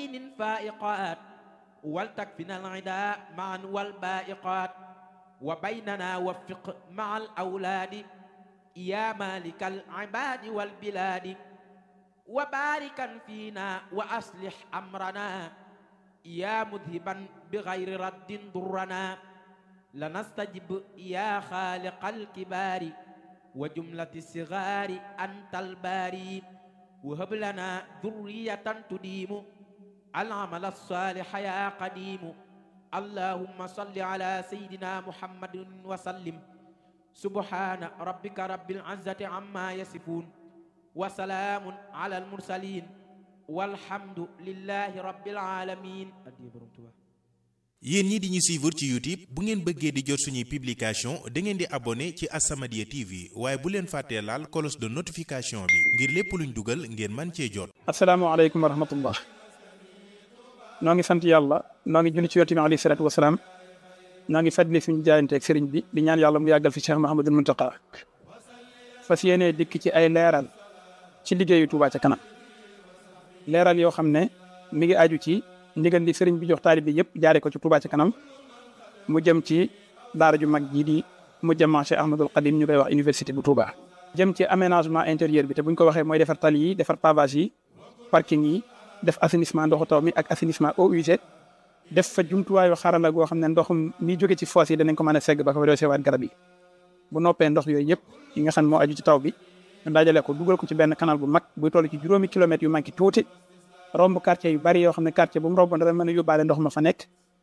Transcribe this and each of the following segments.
يقين فائقات ولتكفنا العداء معا والبائقات وبيننا وفق مع الأولاد يا مالك العباد والبلاد وباركا فينا وأصلح أمرنا يا مذهبا بغير رد ضرنا لنستجب يا خالق الكبار وجملة الصغار أنت الباري وهب لنا ذرية تديم العمل الصالح يا قديم اللهم صل على سيدنا محمد وسلم سبحان ربك رب العزة عما يصفون وسلام على المرسلين والحمد لله رب العالمين yéen ñi di ñu suivre ci YouTube bu ngeen bëggee di jot suñuy publication da ngeen di abonné ci As-Samadiyya TV waaye bu leen fàttee laal cloche de notification bi ngir lépp luñ dugal ngeen man cee jot. asalaamaaleykum wa rahmatullah noo ngi sant yàlla noo ngi julli ci yonent bi alayhi salaatu wa salaam noo ngi fàttali suñu jaayanteeg sëriñ bi di ñaan yàlla mu yàggal fi Cheikh Mahamadul Muntaqa fas yéenee dikk ci ay leeral ci liggéeyu Touba ca kanam leeral yoo xam ne mi ngi aju ci. ndigal li sëriñ bi jox taalib bi yëpp jaare ko ci Touba ci kanam mu jëm ci daara ju mag jii di mu jëm Cheikh Ahmadul Qadim ñu koy wax université bu Touba. jëm ci aménagement intérieur bi te buñ ko waxee mooy defar tali yi defar pavage yi parking yi def assainissement ndoxu taw mi ak assainissement eaux usées def fa jumtuwaayu xarala goo xam ne ndox mi jóge ci foos yi danañ ko mën a segg ba ko resewaat garab yi bu noppee ndox yooyu yëpp yi nga xam moo aju ci taw bi ñu dajale ko dugal ko ci benn canal bu mag buy toll ci juróomi kilomètres yu manqué tuuti romb quartier yu bari yoo xam ne quartier bu mu romb dana mën a yóbbaale ndox ma fa nekk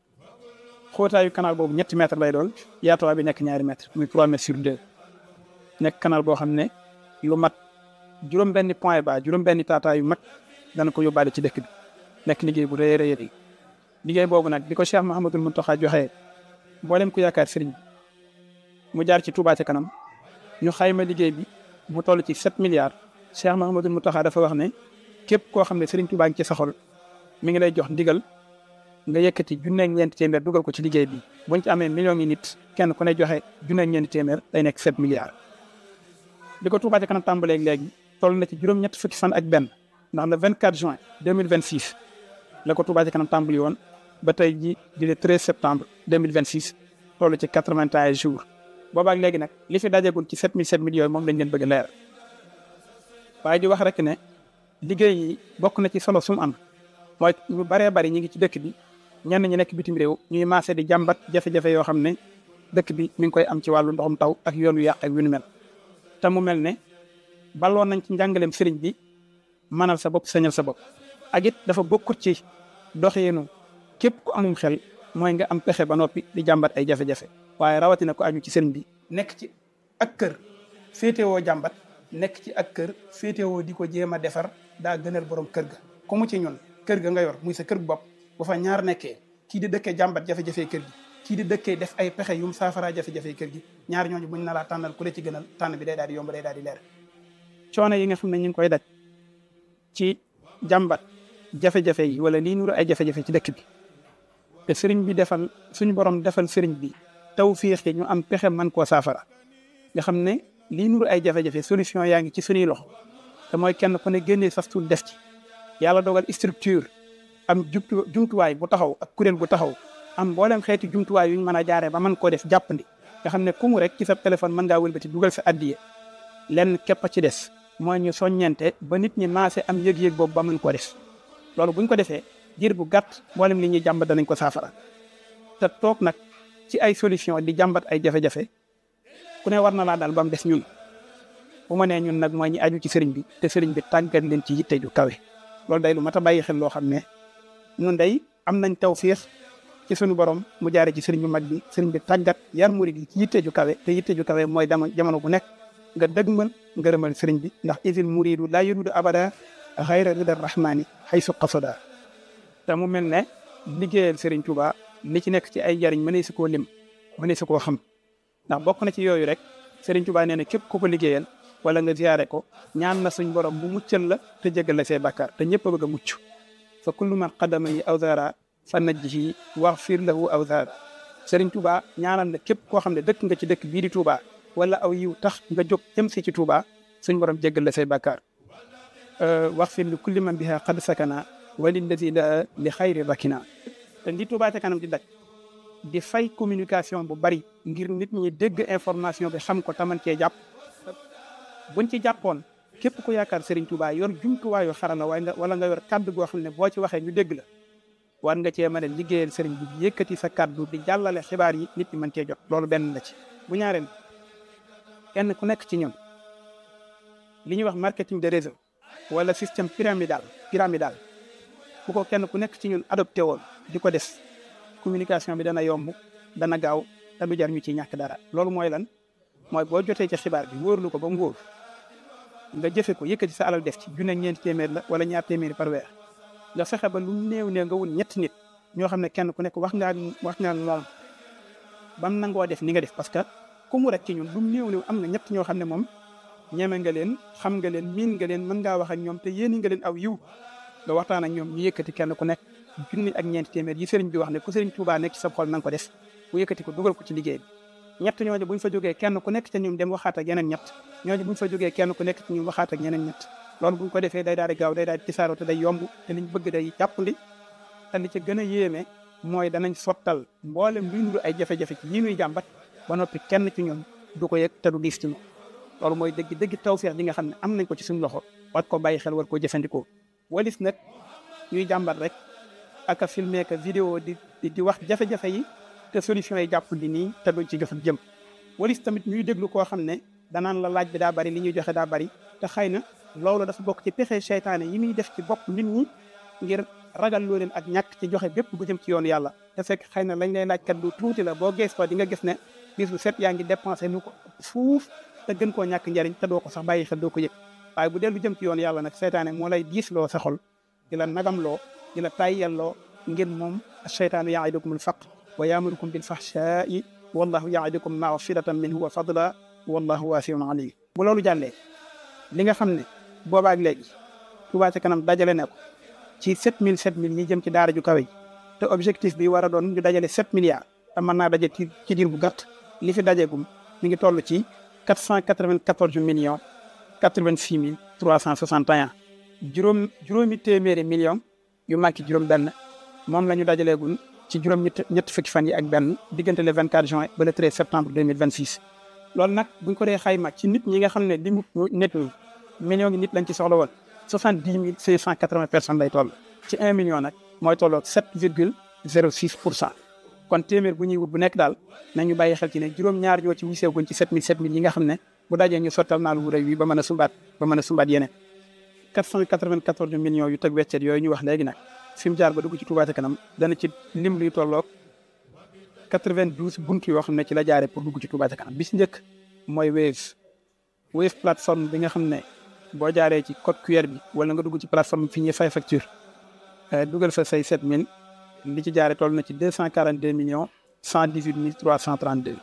xóotaayu canal boobu ñetti mètre lay doon yaatuwaay bi nekk ñaari mètre muy trois mètres sur deux nekk canal boo xam ne lu mat juróom benni point ba juróom benni taataa yu mag dana ko yóbbaale ci dëkk bi nekk liggéey bu rëy a rëy liggéey boobu nag bi ko Cheikh Mahamadul Muntaxa joxee mboolem ku yaakaar sëriñ mu jaar ci Touba ca kanam ñu xayma liggéey bi mu toll ci sept milliards Cheikh Mahamadul Muntaxa dafa wax ne képp koo xam ne Serigne Touba ngi ci sa xol mi ngi lay jox ndigal nga yëkkati junneeg ñeenti téeméer dugal ko ci liggéey bi buñ ci amee millions yi nit kenn ku ne joxe junneeg ñeenti téeméer day nekk sept milliards. bi ko Touba ca kanam tàmbalee léegi toll na ci juróom-ñett fukki fan ak benn ndax le 24 juin 2026 la ko Touba ca kanam tàmbali woon ba tey ji di le 13 septembre 2026 toll ci 81 jours boobaak léegi nag li fi dajagul ci 7007 millions moom lañ leen bëgg a leer waaye di wax rek ne. liggéey yi bokk na ci solo sum am mooy ñu baree bari ñi ngi ci dëkk bi ñenn ñi nekk bitim réew ñuy maase di jàmbat jafe-jafe yoo xam ne dëkk bi mi ngi koy am ci wàllu ndoxum taw ak yoon wu yàq ak yu nu mel te mu mel ne balloon nañ ci njàngaleem sëriñ bi manal sa bopp sañal sa bopp ak it dafa bokkut ci doxeenu képp ku amum xel mooy nga am pexe ba noppi di jàmbat ay jafe-jafe waaye rawatina ko aju ci sëriñ bi nekk ci ak kër féetewoo jàmbat nekk ci ak kër féetewoo di ko jéem a defar daa gënal borom kër ga ku mu ci ñun kër ga nga yor muy sa kër bopp bu fa ñaar nekkee kii di dëkkee jàmbat jafe-jafe kër gi kii di dëkkee def ay pexe yum saafara jafe-jafe kër gi ñaar ñooñu buñ na laa tànnal ku la ci gënal tànn bi day daal di yomb day daal di leer coono yi nga xam ne ñu ngi koy daj ci jàmbat jafe-jafe yi wala lii nuru ay jafe-jafe ci dëkk bi te sëriñ bi defal suñu borom defal sëriñ bi taw fiix ñu am pexe man koo saafara nga xam ne lii nuru ay jafe-jafe solution yaa ngi ci suñuy loxo te mooy kenn ku ne génnee sas tuut def ci yàlla dogal structure am jumtu jumtuwaay bu taxaw ak kuréel bu taxaw am mboolem xeeti jumtuwaay yu ñu mën a jaaree ba mën koo def jàppandi nga xam ne ku mu rek ci sa téléphone mën ngaa wëlbati dugal sa addiye lenn képp a ci des mooy ñu soññente ba nit ñi maase am yëg-yëg boobu ba mën koo def loolu buñ ko defee diir bu gàtt mboolem li ñuy jàmbat danañ ko saafara te toog nag ci ay solution di jàmbat ay jafe-jafe ku ne war na laa daal ba mu des ñun bu ma nee ñun nag mooy ñi aju ci sëriñ bi te sëriñ bi tàggat leen ci yitte ju kawe loolu day lu mat a bàyyi xel loo xam ne ñun day am nañ tawfiix ci suñu borom mu jaare ci sëriñ bu mag bi sëriñ bi tàggat yar murid yi ci yitte ju kawe te yitte ju kawe mooy dama jamono bu nekk nga dëgmal ngërëmal sëriñ bi ndax isil muridu laa yuridu abada xayra rida rahmani haysu qasada te mu mel ne liggéeyal sëriñ Tuuba li ci nekk ci ay jariñ mënee si koo lim mënee si koo xam ndax bokk na ci yooyu rek sëriñ Tuuba nee na képp ku ko liggéeyal wala nga ziyaare ko ñaan na suñ borom bu muccal la te jégal la say bàkkaar te ñëpp a bëgg a mucc fa kullu man qadama yi awzara fa najjihi waxfir lahu awzara sëriñ Tuuba ñaanal na képp koo xam ne dëkk nga ci dëkk bii di Tuuba wala aw yiw tax nga jóg jëm si ci Tuuba suñ borom jégal la say bàkkaar waxfir li kulli man biha qad sakana walilladi la li xayri rakina te ndi Touba ca kanam di daj di fay communication bu bari ngir nit ñi dégg information bi xam ko taman cee jàpp buñ ci jàppoon képp ku yaakaar Serigne Touba yor jumtuwaayu xarala waaye nga wala nga yor kàddu goo xam ne boo ci waxee ñu dégg la war nga cee mën a liggéeyal Serigne bi yëkkati sa kàddu di jàllale xibaar yi nit ñi mën cee jot loolu benn la ci bu ñaareel kenn ku nekk ci ñun li ñuy wax marketing de réseau wala système pyramidal pyramidal bu ko kenn ku nekk ci ñun adopté woon di ko def communication bi dana yomb dana gaaw te du jar ñu ci ñàkk dara loolu mooy lan mooy boo jotee ci xibaar bi wóorlu ko ba mu wóor nga jëfe ko yëkkati sa alal def ci junne ñeenti téeméer la wala ñaar téeméeri par weer nga fexe ba lu néew néew nga wut ñetti nit ñoo xam ne kenn ku nekk wax ngaa wax ngaa moom bam nangoo def ni nga def parce que ku mu rek ci ñun lu néew néew am na ñett ñoo xam ne moom ñeme nga leen xam nga leen miin nga leen mën ngaa wax ak ñoom te yéeni nga leen aw yiw nga waxtaan ak ñoom ñu yëkkati kenn ku nekk junni ak ñeenti téeméer yi sëriñ bi wax ne ku sëriñ Tuubaa nekk ci sa xol na nga ko def bu yëkkati ko dugal ko ci liggéey bi ñett ñooñu buñ fa jógee kenn ku nekk ca ñoom dem waxaat ak yeneen ñett ñooñu buñ fa jógee kenn ku nekk ci ñoom waxaat ak yeneen ñett loolu buñ ko defee day daal di gaaw day daal di tisaaroo te day yomb te liñ bëgg day jàppandi te li ca gën a yéeme mooy danañ sottal mboolem luy nuru ay jafe-jafe ci yi ñuy jàmbat ba noppi kenn ci ñoom du ko yëg te du diis ci ñoom loolu mooy dëgg dëgg tawfeex ji nga xam ne am nañ ko ci suñu loxo war ko bàyyi xel war koo jëfandikoo walis nag ñuy jàmbat rek ak a filmer que vidéo di di wax jafe-jafe yi te solution yi jàpp di nii te duñ ci joxe jëm walis tamit ñuy déglu koo xam ne danaan la laaj bi daa bari li ñuy joxe daa bari te xëy na loolu dafa bokk ci pexe seytaane yi muy def ci bopp nit ñi ngir ragal loo leen ak ñàkk ci joxe bépp bu jëm ci yoonu yàlla te fekk xëy na lañ lay laaj kat lu tuuti la boo gees ko di nga gis ne bis bu set yaa ngi dépensé nu ko fuuf te gën koo ñàkk njariñ te doo ko sax bàyyi xel doo ko yëg waaye bu dellu jëm ci yoonu yàlla nag seytaane moo lay diis loo sa xol di la nagam loo di la tayyalloo ngir moom seytaanu yaidukumul faqr wa yaamurukum bil fahshaa'i wallahu yaidukum magfiratan minhu wa fadla wallahu waasiun alim bu loolu jàllee li nga xam ne boobaak léegi Touba ca kanam dajale ne ko ci 7000 7000 ñi jëm ci daara ju kawe ji te objectif bi war a doon ñu dajale 7 milliards te mën naa daje ci ci diir bu gàtt li fi dajegum mi ngi toll ci 494 millions 86 mille 361 juróom juróomi téeméeri millions yu manqué juróom benn moom la ñu dajaleegul ci juróom ñett ñett fukki fan yi ak benn diggante le 24 juin ba le 13 septembre 2026 loolu nag buñ ko dee xayma ci nit ñi nga xam ne li mu nit ñi millions yi nit lañ ci soxla woon soixante-dix mille cinq cent quatre-vingts personnes lay toll ci un million nag mooy tolloog sept virgule zéro six pour cent kon téeméer bu ñuy wut bu nekk daal nañu bàyyi xel ci ne juróom-ñaar ñoo ci wisew guñ ci sept mille sept mille yi nga xam ne bu dajee ñu sottal naal wu rëy wi ba mën a sumbaat ba mën a sumbaat yeneen quatre cent quatre-vingt-quatorze millions yu teg weccet yooyu ñu wax léegi nag fi mu jaar ba dugg ci Touba ca kanam dana ci lim luy tolloog quatre-vingt-douze bunt yoo xam ne ci la jaaree pour dugg ci Touba ca kanam bi si njëkk mooy Wave Wave plateforme bi nga xam ne boo jaaree ci code QR bi wala nga dugg ci plateforme fi ñuy fay facture dugal fa say 7000 li ci jaaree toll na ci 242 millions 118 mille 332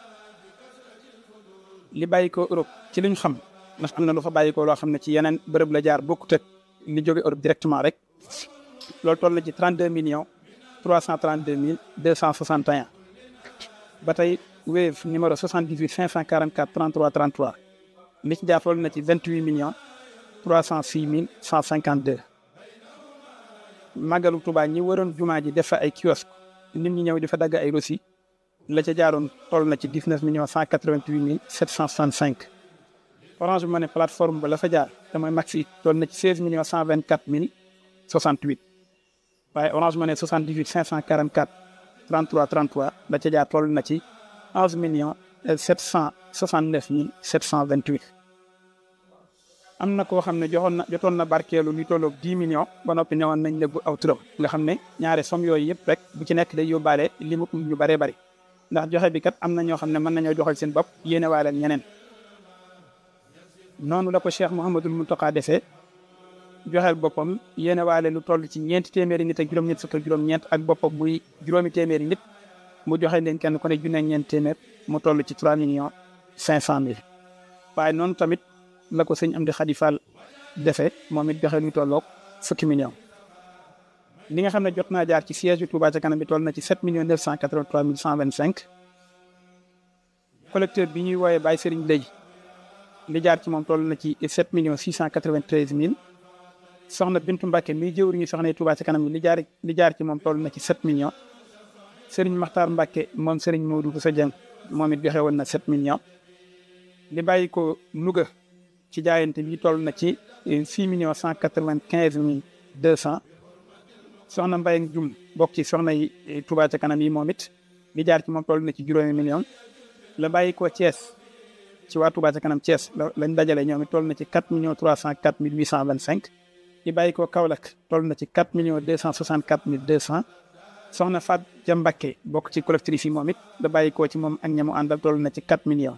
li bàyyi ko Europe ci li ñu xam ndax am na lu fa bàyyi ko loo xam ne ci yeneen bërëb la jaar bokkut ak li jóge Europe directement rek loolu toll na ci 32 millions 332 mille 261 ba tey Wave numéro 78 544 33 33 li ci jaar toll na ci 28 millions 306 mille 152 màggalu Tuubaa ñi waroon jumaa ji def fa ay kiosque nit ñi ñëw di fa dagg ay rosi la ca jaaroon toll na ci 19 millions 188 mille 765 Orange Money plateforme ba la fa jaar te mooy maxi toll na ci 16 millions 124 mille 68 waaye Orange Money 78 544 33 33 la ca jaar toll na ci 11 millions 769 mille 728 am na koo xam ne joxoon na jotoon na barkeelu li tolloog 10 millions ba noppi newoon nañ léegi aw turam nga xam ne ñaare somme yooyu yëpp rek bu ci nekk day yóbbaale li mu ñu bëree bëri ndax joxe bi kat am na ñoo xam ne mën nañoo joxal seen bopp yéene waale ñeneen noonu la ko Cheikh Mouhamadul Mountakha defee joxeel boppam yéene waale lu toll ci ñeenti téeméeri nit ak juróom-ñett fukk ak juróom-ñeent ak boppam muy juróomi téeméeri nit mu joxe leen kenn ku ne junne ñeent téeméer mu toll ci 3 millions 500 mille waaye noonu tamit. la ko sëñ Amdi Khady Fall defee moom it joxe lu tolloog fukki millions li nga xam ne jot naa jaar ci siège bi Touba ca kanam bi toll na ci 7 millions 983 mille 125 collecteur bi ñuy wooyee Baye Serigne Léegi li jaar ci moom toll na ci 7 millions 693 mille soxna Bintu Mbacke mi jëwriñu soxna yi Touba ci kanam li jaar li jaar ci moom toll na ci 7 millions Serigne Makhtar Mbacke moom Serigne Modou Bousso Dieng moom it joxe woon na 7 millions li bàyyi ko Louga ci jaayante bi toll na ci 6 millions 195 mille 200 soxna Mbaye Jum bokk ci soxna yi Touba ca kanam yi moom it li jaar ci moom toll na ci juróomi millions la bàyyi ko Thiès ci waa Touba ca kanam Thiès lañ dajale ñoom it toll na ci 4 millions 304 mille 825 li bàyyi ko Kaolack toll na ci 4 millions 264 mille 200 soxna Fat Ja Mbakke bokk ci collectif yi moom it da bàyyi ko ci moom ak ñamu àndal toll na ci 4 millions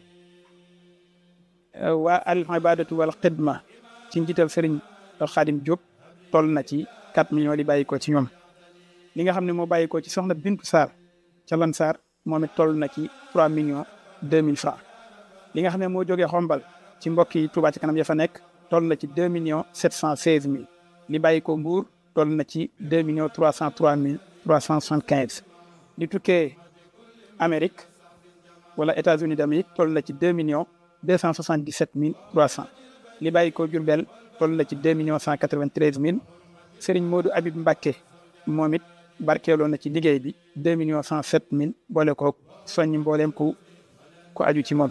waa al ibadatu wal xidma ci njiital Serigne Khadim Diop toll na ci 4 millions li bàyyi ko ci ñoom li nga xam ne moo bàyyi ko ci soxna Bintu Sarr ca Lan Sarr moom it toll na ci 3 millions 2000 francs li nga xam ne moo jógee xombal ci mbokk yi Touba ci kanam ya fa nekk toll na ci 2 millions 716 mille li bàyyi ko Mbour toll na ci 2 millions 303 mille 375 li tukkee Amérique wala États-Unis d'Amérique toll na ci 2 millions 277 mille 300 li bàyyi ko Diourbel toll na ci 2 millions 193 mille Serigne Modou Habib Mbacké moom it barkeeloo na ci liggéey bi 2 millions 107 mille boole ko soññi mbooleem ku ku aju ci moom.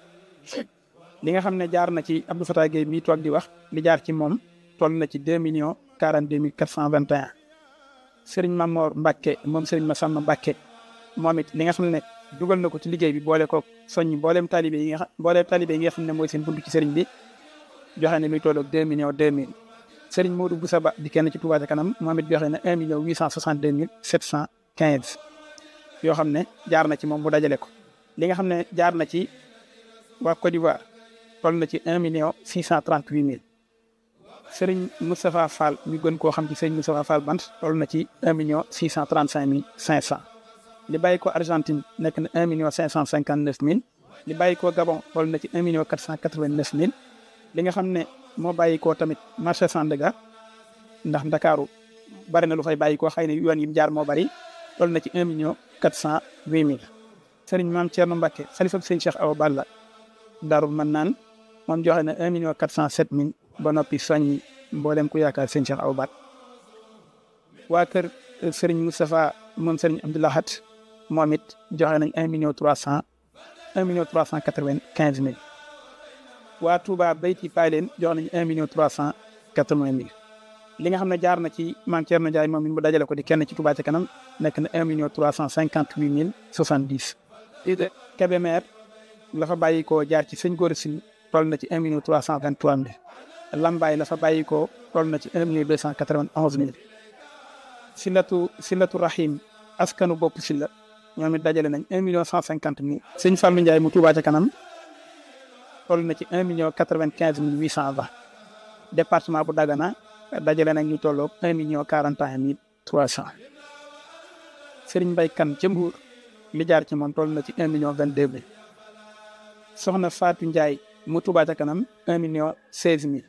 li nga xam ne jaar na ci Abdou Fatah Gueye mii toog di wax li jaar ci moom toll na ci 2 millions 42 mille 421 Serigne Mamor Mbacké moom Serigne Massamba Mbacké moom it li nga xam ne dugal na ko ci liggéey bi boole ko soññi mbooleem talibé yi nga xam mbooleem talibé yi nga xam ne mooy seen buntu ci Serigne bi joxe na luy toll ak 2 millions 2 mille. Serigne Modou Boussa Ba di kenn ci Touba ca kanam moom it joxe na 1 million 862 mille 715 yoo xam ne jaar na ci moom mu dajale ko li nga xam ne jaar na ci waa Côte d'Ivoire toll na ci 1 million 638 mille Serigne Moustapha Fall ñu gën koo xam ci Serigne Moustapha Fall bant toll na ci 1 million 635 mille 500 li bàyyi ko Argentine nekk na 1 million 559 mille li bàyyi ko Gabon toll na ci 1 million 489 mille li nga xam ne moo bàyyi koo tamit marché Sandaga ndax Ndakaaru bari na lu fay bàyyi koo xëy na yoon yi mu jaar moo bari toll na ci 1 million 408 mille Serigne Maam Thierno Mbacké xalifa Serigne Cheikh Awa Balla Darou Manaan moom joxe na 1 million 407 mille ba noppi soññi mboolem ku yaakaar Serigne Cheikh Awa Balla waa kër Serigne Moustapha moom Serigne Abdoulahat moom it joxe nañ 1 million 300 1 million 395 mille waa Touba Beyti Payleen jox nañ 1 million 380 mille li nga xam ne jaar na ci Mame Thierno Ndiaye moom it mu dajale ko di kenn ci Touba ca kanam nekk na 1 million 358 mille 70. Kébémer la fa bàyyi koo jaar ci sëñ Gora Sy toll na ci 1 million 323 mille Lambaay la fa bàyyi koo toll na ci 1 million 291 mille. Silatu Silatu Rahim askanu bopp si la ñoom it dajale nañ 1 million 150 mille. sëñ Fallou Ndiaye mu Touba ca kanam. toll na ci un million quatre-vingt-quinze mille huit cent vingt département bu Dagana dajale nag ñu tolloog un million quarante et un mille trois cent Serigne Mbaye Kane ca Mbour li jaar ci moom toll na ci un million vingt deux mille soxna Fatou Ndiaye mu Touba ca kanam un million seize mille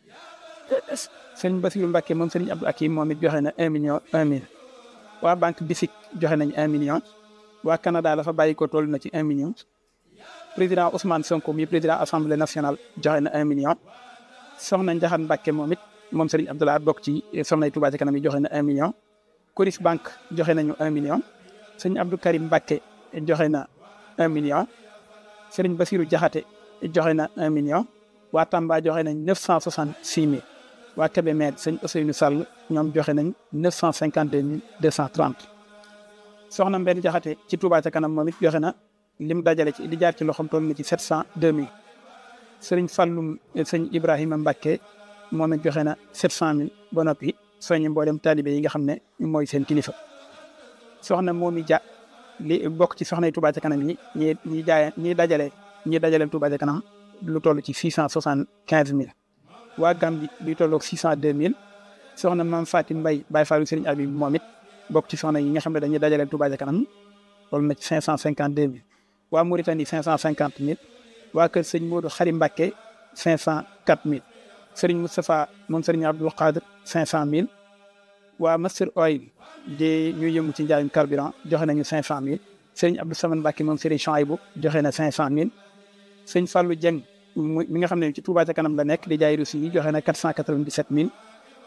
Serigne Bassirou Mbacké moom Serigne Abdou Akim moom it joxe na un million un mille waa banque BICIC joxe nañ un million waa Canada la fa bàyyi ko toll na ci un million président Ousmane Sonko mi président assemblée nationale joxe na un million soxna Ndiakhate Mbacke moom it moom Serigne Abdoulaye bokk ci soxna Touba ca kanam yi joxe na un million. Coris Bank joxe nañu un million sëñ Abdou Karim Mbacke joxe na un million Serigne Bassirou Diakhaté joxe na un million waa Tamba joxe nañ neuf cent soixante six mille waa Kébémer sëñ Ousseynou Sall ñoom joxe nañ neuf cent cinquante deux mille deux cent trente soxna Mbène Diakhaté ci Touba ca kanam moom it joxe na. lim dajale ci li jaar ci loxoom toll na ci sept cent deux mille sëriñ Fallum sëñ Ibrahima Mbacke moom it joxe na sept cent mille ba noppi soññi mboolem taalibe yi nga xam ne mooy seen kilifa. soxna Momi Dia li bokk ci soxna yi Touba ca kanam yi ñi ñi jaay ñi dajale ñi dajale Touba ca kanam lu toll ci six cent soixante quinze mille. waa Gambie luy tolloog six cent deux mille soxna Mame Fatim Mbaye Baye Fallou sëriñ Abib moom it bokk ci soxna yi nga xam ne dañuy dajale Touba ca kanam toll na ci cinq cent cinquante deux mille. waa Mauritanie cinq cent cinquante mille waa kër sëñ Modou Xarim Mbacke cinq cent quatre mille Serigne Moustapha moom Serigne Abdoul Qadir cinq cent mille waa Master Oil di ñuy yëngu ci njaayum carburant joxe nañu cinq cent mille Serigne Abdou Samane Mbacke moom Serigne Chouaïbou joxe na cinq cent mille sëñ Fallou Dieng mi nga xam ne ci Touba ca kanam la nekk di jaay russi yi joxe na quatre cent quatre vingt dix sept mille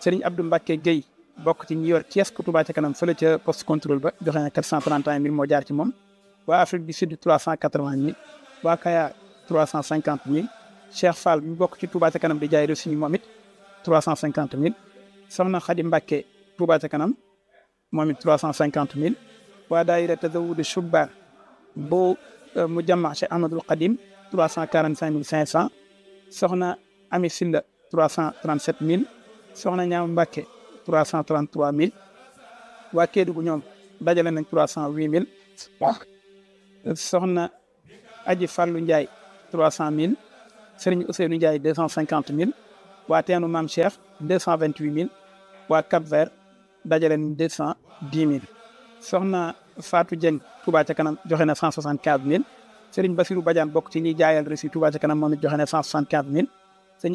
Serigne Abdou Mbacke Guèye bokk ci ñi yor kiosque Touba ca kanam fële ca poste contrôle ba joxe na 431 000 moo jaar ci moom waa Afrique du Sud 380 000 waa Kaya 350 000 Cheikh Fall mi bokk ci Touba ca kanam di jaay reçu moom it 350 000 soxna Khady Mbacke Touba ca kanam moom it 350 000 waa daayira Tazawudu Shubban bu mu jàmma Cheikh Ahmadul Qadim 345 500 soxna Ami Silla 337 000 soxna Ñaam Mbacke 333 000 waa Kédougou ñoom dajale nañ 308 000 soxna Aji Fallou Ndiaye 300 000 Serigne Ousseynou Ndiaye 250 000 waa Teenu Maam Cheikh 228 000 waa Cap Vert dajale nañ 210 000 soxna Fatou Dieng Touba ca kanam joxe na 175 000 Serigne Bassirou Badiane bokk ci ñi jaayal reçu Touba ca kanam moom it joxe na 175 000